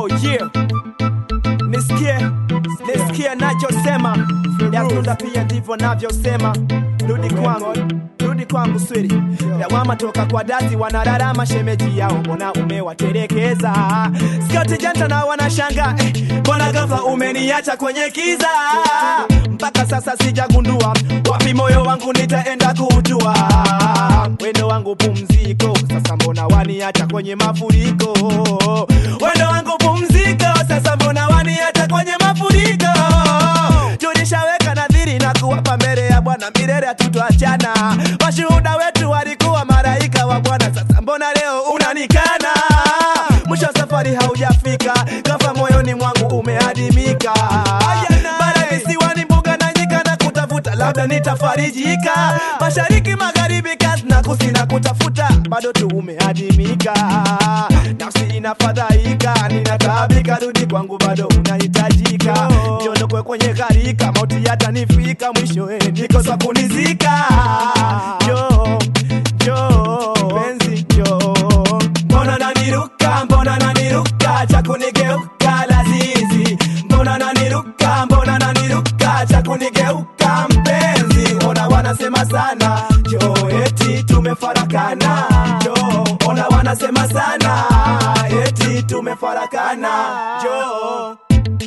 Oh yeah. Nisikie, nisikie nachosema, Yakunda pia ndivyo navyosema. Rudi kwangu, rudi kwangu swiri. Lawama toka kwa dati, wanararama shemeji yao, mbona umewaterekeza? Skauti janta na wanashanga, eh, mbona ghafla umeniacha kwenye kiza? Mpaka sasa sijagundua wapi moyo wangu nitaenda kutua. Wendo wangu pumziko, sasa mbona waniacha kwenye mafuriko? Wendo wangu pumziko, sasa mbona waniacha kwenye mafuriko? Tulishaweka nadhiri na kuwapa mbele ya Bwana milele hatutachana. Washuhuda wetu walikuwa malaika wa Bwana, sasa mbona leo unanikana? Mwisho wa safari haujafika, ghafla moyoni mwangu umeadimika. Bara visiwani, mbuga na nyika na kutafuta, labda nitafarijika. Mashariki, magharibi, kazi na kusina kutafuta, bado tu umeadimika. Nafsi inafadhaika, ninataabika, rudi kwangu, bado unahitajika. Niondokwe kwenye gharika, mauti yatanifika, mwisho eh, nikosa kunizika. Jo, jo, penzi jo, mbona naniruka, mbona naniruka, cha kunigeuka lazizi, mbona naniruka, mbona naniruka, cha kunigeuka mpenzi, ona wanasema sana jo, eti tumefarakana jo, ona wanasema sana eti tumefarakana jo.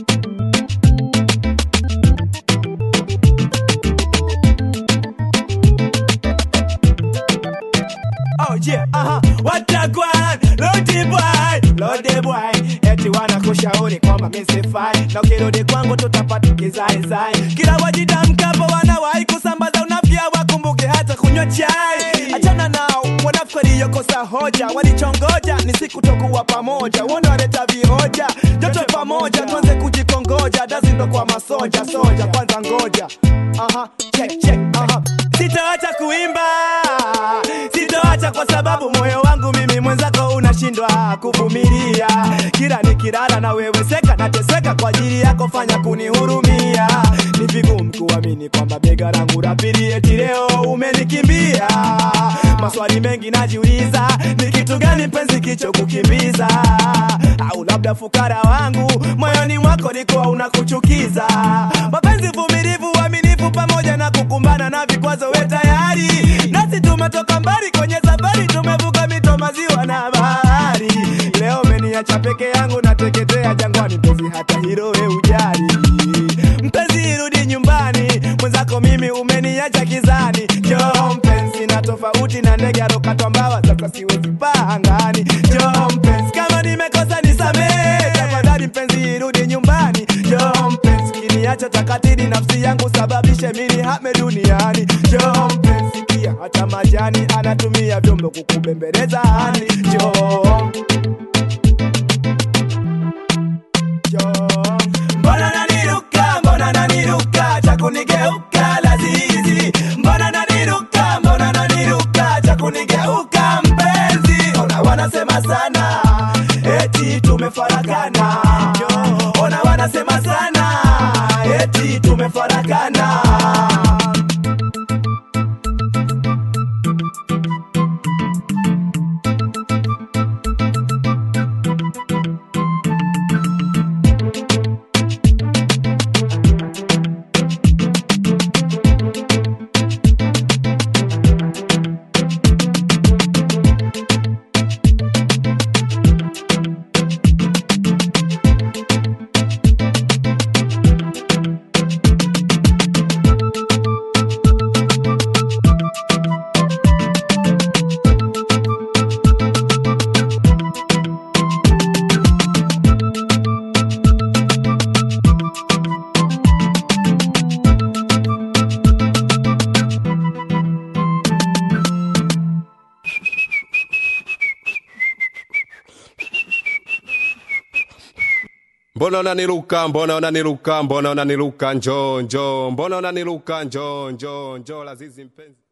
Oh yeah, aha, watagwan, lodi boy, lodi boy, eti wanakushauri kwamba mimi sifai, na ukirudi kwangu tutapata kizaizai. Kila wajidamkapo wanawahi kusambaza unafya, wakumbuke hata kunywa chai. Achana nao wanafikiri yokosa hoja, walichongoja ni siku tokuwa pamoja, wona waleta vihoja, joto pamoja, tuanze kujikongoja, dazi ndo kwa masoja, soja kwanza ngoja, aha, check check, aha, sitaacha kuimba sitoacha kwa sababu moyo wangu mimi mwenzako unashindwa kuvumilia. Kila nikilala na wewe seka nateseka kwa ajili yako, fanya kunihurumia. Ni vigumu kuamini kwamba bega langu la pili eti leo umenikimbia. Maswali mengi najiuliza, ni kitu gani penzi kicho kukimbiza? Au labda fukara wangu moyoni mwako likuwa unakuchukiza? Mapenzi vumilivu, uaminifu pamoja na kukumbana na vikwazo, we tayari nasi tumetoka mbali kwenye safari, tumevuka mito, maziwa na bahari. Leo umeniacha peke yangu, nateketea jangwani, mpenzi, hata hilo we ujali. Mpenzi, rudi nyumbani, mwenzako mimi umeniacha kizani. Njoo mpenzi, na tofauti na ndege alokatwa mbawa, sasa siwezi paa angani. Njoo mpenzi, kama nimekosa nisamehe, tafadhali mpenzi, rudi nyumbani. Njoo mpenzi, kiniacha takatili nafsi yangu, sababishe mimi hame duniani. Njoo mpenzi, sikia hata majani anatumia vyombo kukubembeleza hani. Njoo Njoo. Mbona naniruka, mbona naniruka, cha kunigeuka lazizi. Mbona naniruka, mbona naniruka, cha kunigeuka mpenzi. Ona wanasema sana, eti tumefarakana. Njoo. Ona wanasema sana, eti tumefarakana. mbona unaniruka mbona unaniruka mbona unaniruka njoo njoo mbona unaniruka njoo njoo njoo lazizi mpenzi